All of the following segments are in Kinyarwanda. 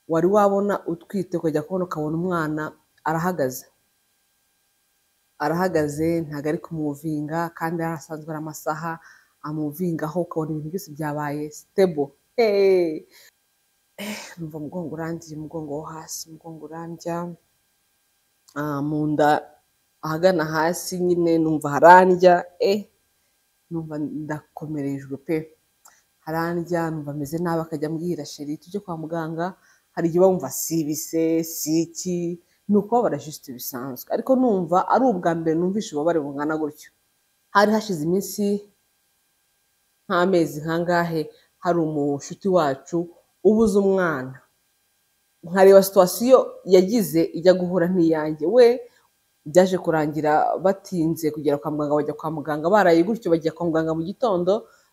wari wabona utwite ukajya kubona ukabona umwana arahagaze, arahagaze ntabwo ari kumuvinga kandi yari asanzwe ari amasaha amuvingaho ukabona ibintu byose byabaye sitebo numva umugongo urangiye umugongo wo hasi umugongo urandya mu nda ahagana hasi nyine numva harandya numva ndakomerejwe pe harandya numva ameze nabi akajya ambwira sheri tujye kwa muganga hari igihe uba wumva si ibise si iki ni ukubabara jisite bisanzwe ariko numva ari ubwa mbere numvise ububabare bungana gutyo hari hashize iminsi nk'amezi nkangahe hari umushuti wacu ubuze umwana nkareba situwasiyo yagize ijya guhura n'iyanjye we byaje kurangira batinze kugera kwa muganga bajya kwa muganga baraye gutyo bajya kwa muganga mu gitondo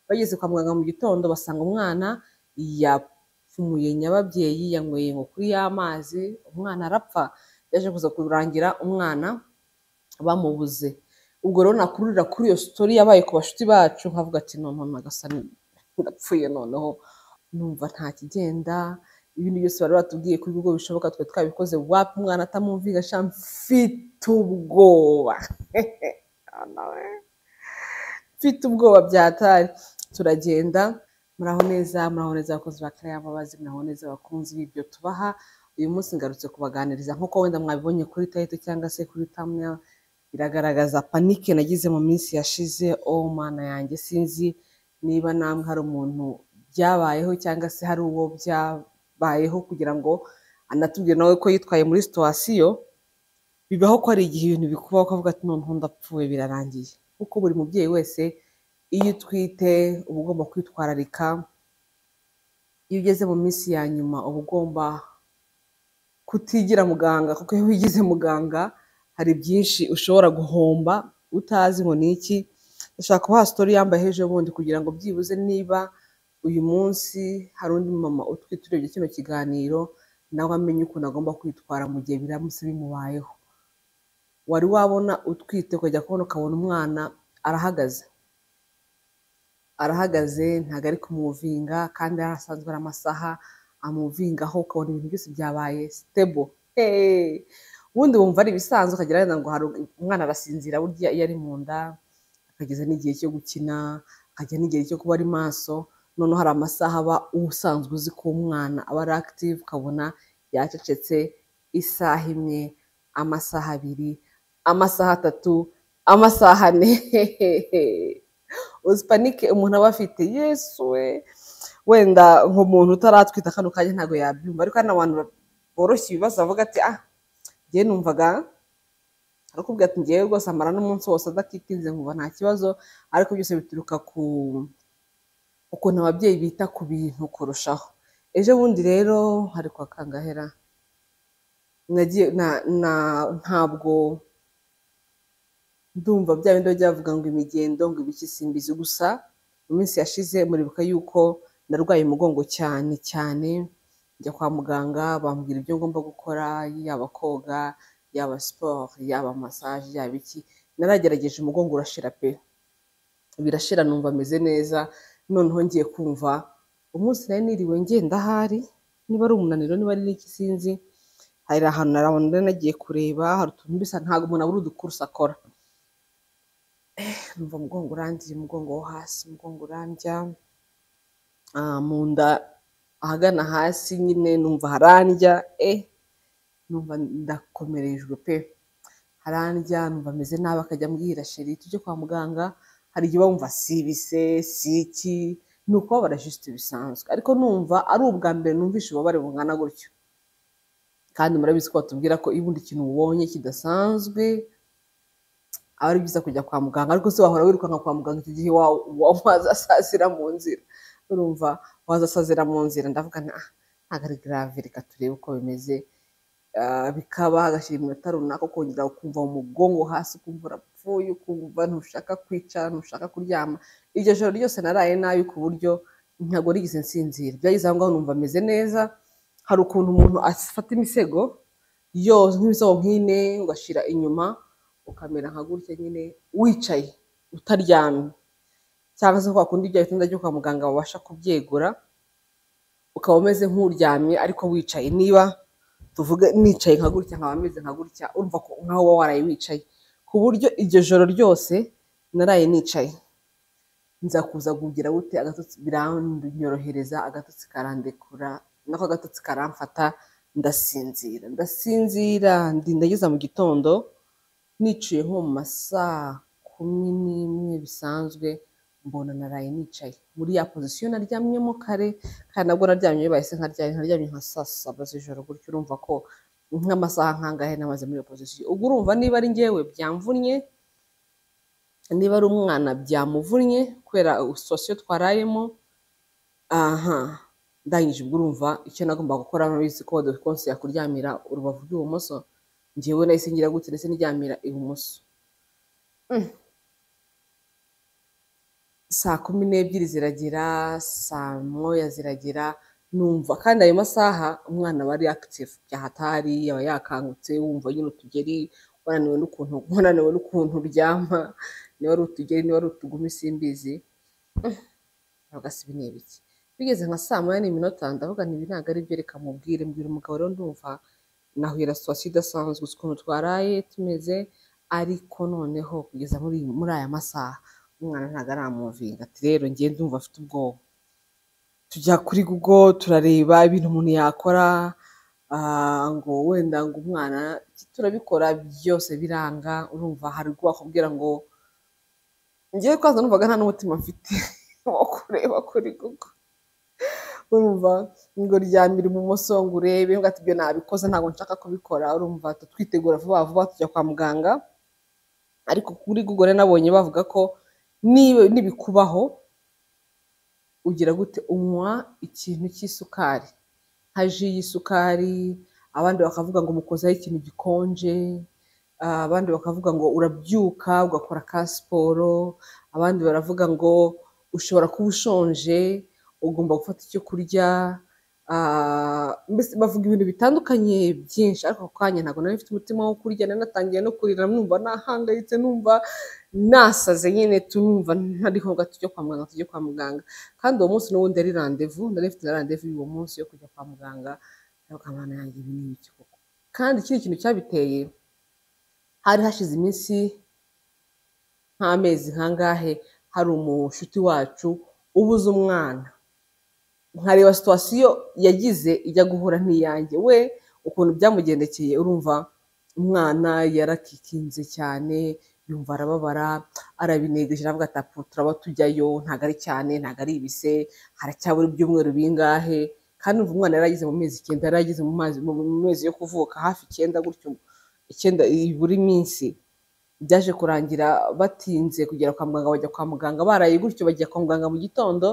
bageze kwa muganga mu gitondo basanga umwana yapfumuye nyababyeyi yanyweye ngo kuri y'amazi umwana arapfa byaje kuza kurangira umwana bamubuze ubwo rero nakururira kuri iyo sitori yabaye ku bashuti bacu nkavuga ati noneho nagasani urapfuye noneho numva nta kigenda ibintu byose bari batubwiye ko ibigo bishoboka twe twabikoze wapi umwana atamumvira sha mfite ubwoba mfite ubwoba byatari turagenda muraho neza muraho neza abakozi ba kariya mbabazi muraho neza abakunzi b'ibyo tubaha uyu munsi ngarutse kubaganiriza nk'uko wenda mwabibonye kuri tayito cyangwa se kuri tamya biragaragaza panike nagize mu minsi yashize oh mana yanjye sinzi niba namwe hari umuntu byabayeho cyangwa se hari uwo byabayeho kugira ngo anatubwire nawe ko yitwaye muri situwasiyo bibaho ko hari igihe ibintu bikubaho ukavuga ati noneho ndapfuye birarangiye kuko buri mubyeyi wese iyo utwite uba ugomba kwitwararika iyo ugeze mu minsi ya nyuma uba ugomba kutigira muganga kuko iyo wigize muganga hari byinshi ushobora guhomba utazi ngo ni iki ushaka kubaha sitori yambaye hejuru ubundi kugira ngo byibuze niba uyu munsi hari undi mama utwite urebye kino kiganiro nawe amenye ukuntu agomba kwitwara mu gihe biramutse bimubayeho wari wabona utwite ukajya kubona ukabona umwana arahagaze arahagaze ntabwo ari kumuvinga kandi yari asanzwe ari amasaha amuvingaho ukabona ibintu byose byabaye sitebo ubundi wumva ari ibisanzwe ukagera wenda ngo hari umwana arasinzira burya iyo ari mu nda akageza n'igihe cyo gukina akajya n'igihe cyo kuba ari maso noneho hari amasaha aba usanzwe uzi ko umwana aba ari active ukabona yacecetse isaha imwe amasaha abiri amasaha atatu amasaha ane uzipanike umuntu aba afite yesu we wenda nk'umuntu utaratwita kano kanya ntabwo yabyumva ariko hari n'abantu boroshye ibibazo bavuga ati ah njyewe numvaga arakubwira ati njyewe rwose amara n'umunsi wose adakitinze nkumva nta kibazo ariko byose bituruka ku ukuntu ababyeyi bita ku bintu kurushaho ejo bundi rero hari kwa kangahera nagiye ntabwo ndumva bya bindi bajya bavuga ngo imigendo ngo ibiki simbizi gusa mu minsi yashize muribuka yuko narwaye umugongo cyane cyane njya kwa muganga bambwira ibyo ngomba gukora yaba koga yaba siporo yaba masaje yaba iki naragerageje umugongo urashira pe birashira numva ameze neza noneho ngiye kumva umunsi nari niriwe ngenda ahari niba ari umunaniro niba ari n'iki sinzi hari ahantu narabona nari nagiye kureba hari utuntu bisa ntabwo umuntu abura udukurusi akora numva umugongo urangiye umugongo wo hasi umugongo urandya mu nda ahagana hasi nyine numva harandya numva ndakomerejwe pe harandya numva ameze nabi akajya ambwira sheri tujye kwa muganga hari igihe wumva si ibise si iki ni ukubabara jisite bisanzwe ariko numva ari ubwa mbere numvise ububabare bungana gutyo kandi murabizi ko batubwira ko iyo ubundi ikintu ubonye kidasanzwe aba ari byiza kujya kwa muganga ariko se wahora wirukanka kwa muganga icyo gihe wazasazira mu nzira urumva wazasazira mu nzira ndavuga ntabwo ari garave reka turebe uko bimeze bikaba hagashyira iminota runaka ukongera ukumva umugongo hasi ukumva urapfuye ukumva ntushaka kwicara ntushaka kuryama iryo joro ryose naraye nabi ku buryo ntabwo rigeze nsinzira byageze aho ngaho numva ameze neza hari ukuntu umuntu afata imisego yose nk'imisego nk'ine ugashyira inyuma ukamera nka gutya nyine wicaye utaryamye cyangwa se kwa kundi bya bitanda byo kwa muganga babasha kubyegura ukaba umeze nk'uryamye ariko wicaye niba tuvuge nicaye nka gutya nkaba meze nka gutya urumva ko nkaho uba waraye wicaye ku buryo iryo joro ryose naraye nicaye nza kuza kugira gute agatotsi biranyorohereza agatotsi karandekura nako agatotsi karamfata ndasinzira ndasinzira ndinda ngeze mu gitondo niciye nko mu masaa kumi n'imwe bisanzwe mbona naraye nicaye muri ya pozisiyo naryamyemo kare kandi nabwo naryamye bahise nkaryamye nkaryamye nka saa saba z'ijoro gutyo urumva ko nk'amasaha nkangahe namaze muri iyo pozisiyo ubwo urumva niba ari ngewe byamvunnye niba ari umwana byamuvunnye kubera sosiyo twarayemo aha ndangije ubwo urumva icyo nagomba gukora urabizi ko wadukonse yakuryamira urubavu rw'ibumoso ngewe nahise ngira gutya ndetse niryamira ibumoso Mm. saa kumi n'ebyiri ziragera saa moya ziragera numva kandi ayo masaha umwana aba ari akitifu yahatari aba yakangutse wumva nyine utugeri wananiwe n'ukuntu wananiwe n'ukuntu uryama niba ari utugeri niba ari utugumi simbizi Mm. Ndavuga se ibi ni ibiki bigeze nka saa moya n'iminota ndavuga nti ibi ntabwo ari byo reka mubwire mbwira umugabo rero ndumva nahuye na situwasiyo idasanzwe uzi ukuntu twaraye tumeze ariko noneho kugeza muri muri aya masaha umwana ntabwo aramuvinga ati rero ngiye ndumva afite ubwoba tujya kuri google turareba ibintu umuntu yakora ah, ngo wenda ngo umwana turabikora byose biranga urumva hari ubwo wakubwira ngo ngiye kwaza numvaga nta n'umutima mfite wo kureba kuri google urumva ngo ryamira ibumoso ngo urebe ngo ati ibyo nabikoze ntabwo nshaka kubikora urumva ahita twitegura vuba vuba tujya kwa muganga ariko kuri google rero nabonye bavuga ko niba nibikubaho ugira gute unywa ikintu cy'isukari nka ji y'isukari abandi bakavuga ngo mukozaho ikintu gikonje ah, abandi bakavuga ngo urabyuka ugakora ka siporo abandi baravuga ngo ushobora kuba ushonje ugomba gufata icyo kurya ah, mbese bavuga ibintu bitandukanye byinshi ariko ako kanya ntabwo nari mfite umutima wo kurya nari natangiye no kurira numva nahangayitse numva nasaze nyine tumva ntariho ngo tujye kwa muganga tujye kwa muganga kandi uwo munsi n'ubundi yari randevu nari mfite na randevu y'uwo munsi yo kujya kwa muganga ndavuga mana yanjye ibi ni ibiki koko kandi ikindi kintu cyabiteye hari hashize iminsi nk'amezi nkangahe hari umushuti wacu ubuze umwana nkareba situwasiyo yagize ijya guhura n'iyanjye we ukuntu byamugendekeye urumva umwana yarakikinze cyane yumva arababara arabinegeje aravuga ati "Apu, turaba tujyayo ntabwo ari cyane ntabwo ari ibise haracyabura ibyumweru bingahe kandi umva umwana yaragize mu mezi icyenda yaragize mu mazi mu mu mezi yo kuvuka hafi icyenda gutyo icyenda buri minsi byaje kurangira batinze kugera kwa muganga bajya kwa muganga baraye gutyo bajya kwa muganga mu gitondo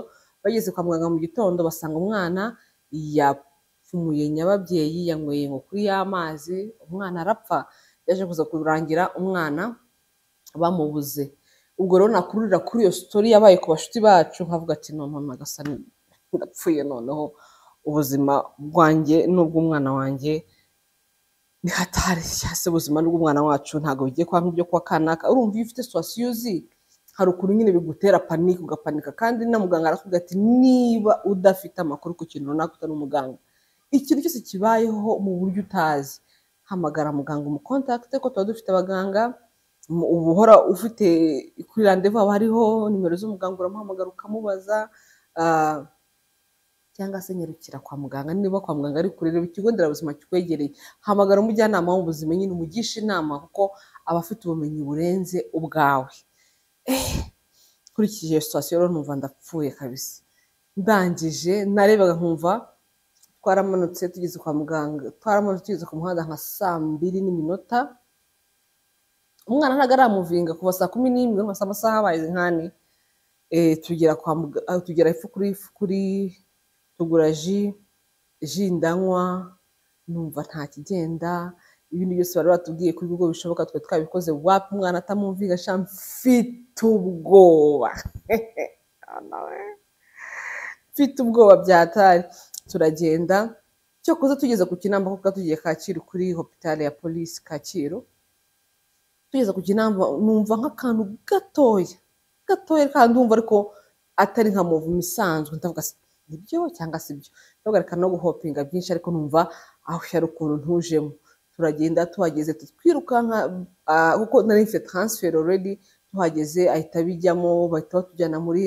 bageze kwa muganga mu gitondo basanga umwana yapfumuye nyababyeyi yanyweye ngo kuri y'amazi umwana arapfa byaje kuza kurangira umwana bamubuze ubwo rero nakururira kuri iyo sitori yabaye ku bashuti bacu nkavuga ati no mama gasa ni- ndapfuye noneho ubuzima bwanjye n'ubw'umwana wanjye ni hatari cyase ubuzima n'ubw'umwana wacu ntabwo bigiye kwa nk'ibyo kwa kanaka urumva iyo ufite situwasiyo uzi hari ukuntu nyine bigutera panike ugapanika kandi na muganga arakubwira ati niba udafite amakuru ku kintu runaka utari umuganga ikintu cyose kibayeho mu buryo utazi hamagara muganga umukontakite ko tuba dufite abaganga mu- uba uhora ufite kuri randevu haba hariho nimero z'umuganga uramuhamagara ukamubaza ah, cyangwa se nyarukira kwa muganga niba kwa muganga ari kureba ikigo nderabuzima kikwegereye hamagara umujyanama w'ubuzima nyine umugisha inama kuko aba afite ubumenyi burenze ubwawe nkurikije iyo situwasiyo rero numva ndapfuye kabisa ndangije narebaga nkumva twaramanutse tugeze kwa muganga twaramanutse tugeze ku muhanda nka saa mbiri n'iminota umwana ntabwo aramuvinga kuva saa kumi n'imwe nka saa masaha abaye nkani eh, tugera kwa muga- ah, tugera ifu kuri ifu kuri tugura ji ji ndanywa numva nta kigenda ibintu byose bari batubwiye kuri ubwo bishoboka twe twabikoze wapi umwana atamumvinga sha mfite ubwoba mfite ubwoba byatari turagenda cyokoze tugeze ku kinamba kuko tugiye kacyiru kuri hopitale ya polisi kacyiru tugeze ku kinamba numva nk'akantu gatoya gatoya kandi umva ariko atari nka muvumo isanzwe ndavuga se nibyo cyangwa si ibyo ntuhagarika no guhopinga byinshi ariko numva aho yari ukuntu ntujemo turagenda tuhageze twirukanka ah, kuko nari mfite transfer already tuhageze ahita bijyamo bahita batujyana muri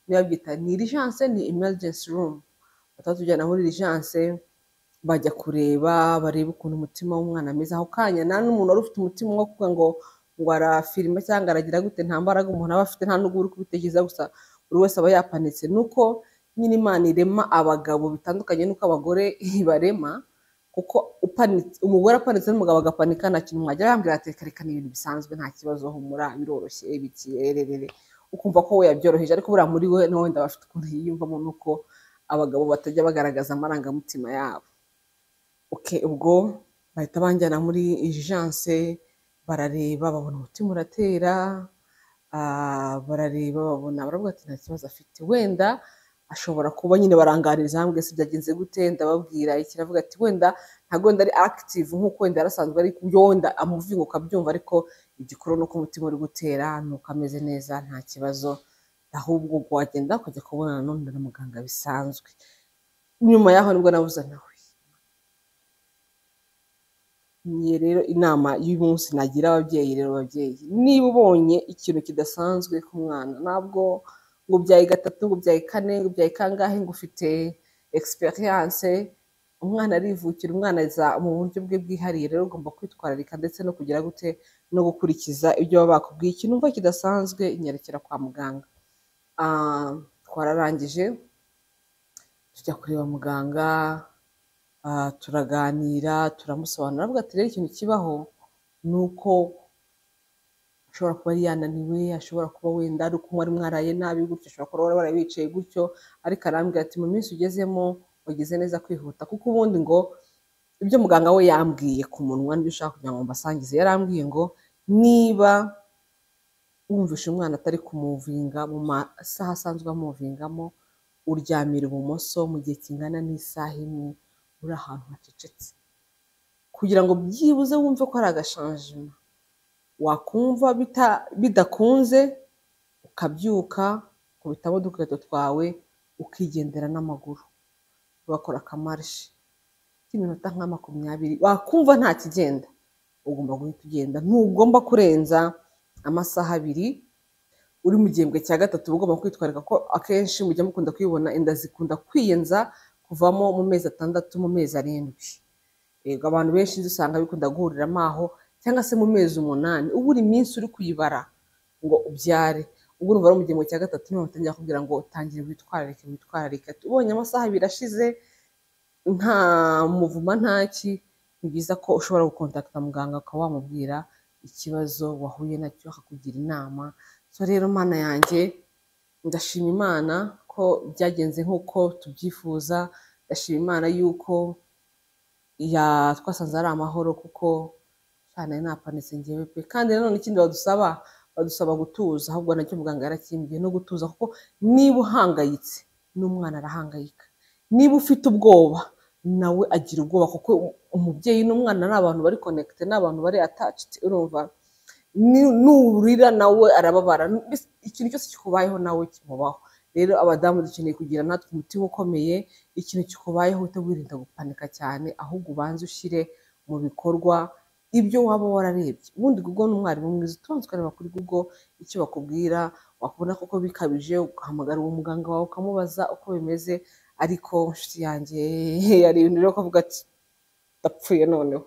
niba byita ni urgence ni emergency room bahita batujyana muri urgence bajya kureba barebe ukuntu umutima w'umwana ameze ako kanya nta n'umuntu wari ufite umutima wo kuvuga ngo ngo arafirima cyangwa aragira gute nta mbaraga umuntu aba afite nta n'ubwo uri kubitekereza gusa buri wese aba yapanitse ni uko nyine imana irema abagabo bitandukanye n'uko abagore ibarema kuko upanitse umugore apanitse n'umugabo agapanika nta kintu mwajya yambwira ati reka reka ni ibintu bisanzwe nta kibazo humura biroroshye bikirererere ukumva ko we yabyoroheje ariko buriya muri we nawe wenda aba afite ukuntu yiyumvamo n'uko abagabo batajya bagaragaza amarangamutima yabo okay, ubwo bahita banjyana muri ijance barareba babona umutima uratera ah, barareba babona baravuga ati nta kibazo afite wenda ashobora kuba nyine barangaririza hamwe se byagenze gute ndababwira iki aravuga ati wenda ntabwo wenda ari active nk'uko wenda yarasanzwe ari kubyo wenda amuvinga ukabyumva ariko igikuru ni uko umutima uri gutera ni uko ameze neza nta kibazo ahubwo ubwo wagenda ukajya kubonana n'undi na muganga bisanzwe nyuma yaho nibwo nabuze nawe Iyi rero inama y'umunsi nagira ababyeyi rero ababyeyi niba ubonye ikintu kidasanzwe ku mwana ntabwo ngo ubyaye gatatu ngo ubyaye kane ngo ubyaye kangahe ngo ufite egisperiyanse umwana arivukira umwana aza mu buryo bwe bwihariye rero ugomba kwitwararika ndetse no kugira gute no gukurikiza ibyo baba bakubwiye ikintu umva kidasanzwe inyerekera kwa muganga Ah, twararangije tujya kureba muganga ah, turaganira turamusobanurira aravuga ati rero ikintu kibaho ni uko ashobora kuba yari yananiwe ashobora kuba wenda ari uko mwari mwaraye nabi gutyo ashobora kuba wari waraye wicaye gutyo ariko arambwira ati mu minsi ugezemo wagize neza kwihuta kuko ubundi ngo ibyo muganga we yambwiye ku munwa nibyo ushaka kugira ngo mbasangize yarambwiye ngo niba wumvishe umwana atari kumuvinga mu masaha asanzwe amuvingamo uryamira ibumoso mu gihe kingana n'isaha imwe uri ahantu hacecetse kugira ngo byibuze wumve ko ari agashanjima wakumva bita- bidakunze ukabyuka ukubitamo udukweto twawe ukigendera n'amaguru bakora akamarishe k'iminota nka makumyabiri wakumva nta kigenda ugomba guhita ugenda ntugomba kurenza amasaha abiri uri mu gihembwe cya gatatu uba ugomba kwitwararika ko akenshi mujya mukunda kwibona inda zikunda kwiyenza kuvamo mu mezi atandatu mu mezi arindwi yego abantu benshi inzu usanga bikunda guhuriramo aho cyangwa se mu mezi umunani uba uri iminsi uri kuyibara ngo ubyare ubu urumva ari mu gihembwe cya gatatu niho batangira kubwira ngo tangire witwararike witwararike ubonye amasaha abiri ashize nta muvuma ntaki ni byiza ko ushobora gukontakita muganga ukaba wamubwira ikibazo wahuye nacyo akakugira inama so rero mana yanjye ndashima imana ko byagenze nk'uko tubyifuza ndashima imana y'uko ya twasanze ari amahoro kuko cyane napanitse ngewe pe kandi nanone ikindi badusaba badusaba gutuza ahubwo nacyo muganga yarakimbwiye no gutuza kuko niba uhangayitse n'umwana arahangayika niba ufite ubwoba nawe agira ubwoba kuko umubyeyi n'umwana ni abantu bari konekite ni abantu bari ataciti urumva Ni- nurira nawe arababara Mbese ikintu cyose kikubayeho nawe kimubaho rero abadamu dukeneye kugira natwe umutima ukomeye ikintu kikubayeho uhite wirinda gupanika cyane ahubwo ubanze ushyire mu bikorwa ibyo waba wararebye ubundi google ni umwarimu mwiza utubanza ukareba kuri google icyo bakubwira wakubona koko bikabije ugahamagara uwo muganga wawe ukamubaza uko bimeze ariko inshuti yanjye hari ibintu rero kuvuga ati ndapfuye noneho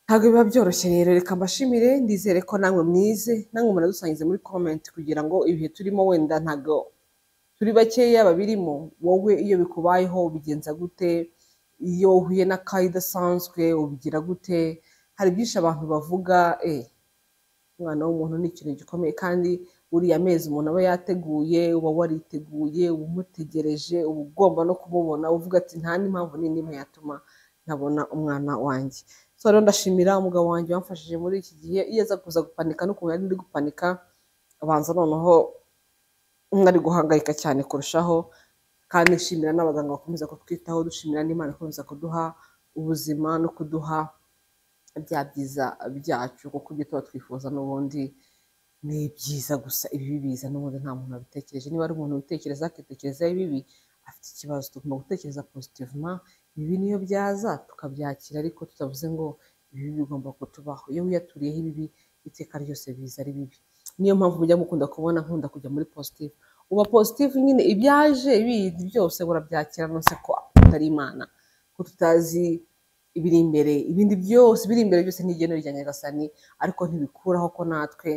ntabwo biba byoroshye rero reka mbashimire ndizere ko namwe mwize namwe munadusangize muri comment kugira ngo ibihe turimo wenda ntabwo turi bakeya babirimo wowe iyo bikubayeho ubigenza gute iyo uhuye n'akaga idasanzwe ubigira gute hari byinshi abantu bavuga eh umwana w'umuntu ni ikintu gikomeye kandi uriya mezi umuntu aba yateguye uba wariteguye uba umutegereje uba ugomba no kumubona uvuga ati nta n'impamvu ni n'imwe yatuma ntabona umwana wanjye so rero ndashimira umugabo wanjye wamfashije muri iki gihe iyo aza kuza gupanika n'ukuntu yari ndi gupanika abanza noneho nari guhangayika cyane kurushaho kandi nshimira n'abaganga bakomeza kutwitaho dushimira n'imana ikomeza kuduha ubuzima no kuduha bya byiza byacu kuko ibyo tuba twifuza n'ubundi ni byiza gusa ibibi biza n'ubundi nta muntu wabitekereje niba ari umuntu witekereza akitekereza ibibi afite ikibazo tugomba gutekereza positivement ibibi niyo byaza tukabyakira ariko tutavuze ngo ibibi bigomba kutubaho iyo wiyaturiyeho ibibi iteka ryose biza ari bibi niyo mpamvu mujya mukunda kubona nkunda kujya muri positive uba positive nyine ibyaje bindi byose urabyakira nonse ko utari imana ko tutazi ibiri imbere ibindi byose biri imbere byose ni igeno rya nyagasani ariko ntibikuraho ko natwe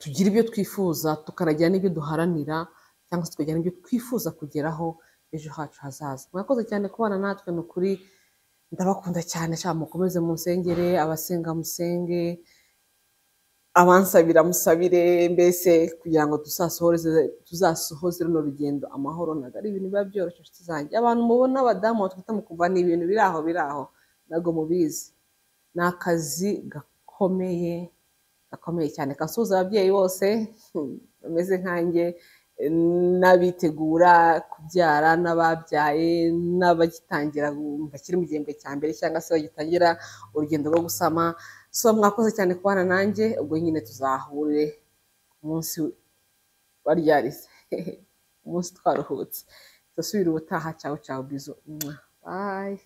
tugira ibyo twifuza tukanagira n'ibyo duharanira cyangwa se tukagira n'ibyo twifuza kugeraho ejo hacu hazaza mwakoze cyane kubana natwe ni ukuri ndabakunda cyane cyane mukomeze musengere abasenga musenge abansabira musabire mbese kugira ngo tuzasohoreze tuzasohoze runo rugendo amahoro ntabwo ari ibintu biba byoroshye inshuti zanjye abantu mubona abadamu batwite mukumva ni ibintu biri aho biri aho ntabwo mubizi ni akazi gakomeye gakomeye cyane kasuhuza ababyeyi bose hmm, bameze nkanjye eh, n'abitegura kubyara n'ababyaye n'abagitangira gu- bakiri mu gihembwe cya mbere cyangwa se bagitangira urugendo rwo gusama so mwakoze cyane kubana nanjye ubwo nyine tuzahure ku munsi baryarize umunsi twaruhutse ndasubira ubutaha cyawe cyawe bizo Mwah. bye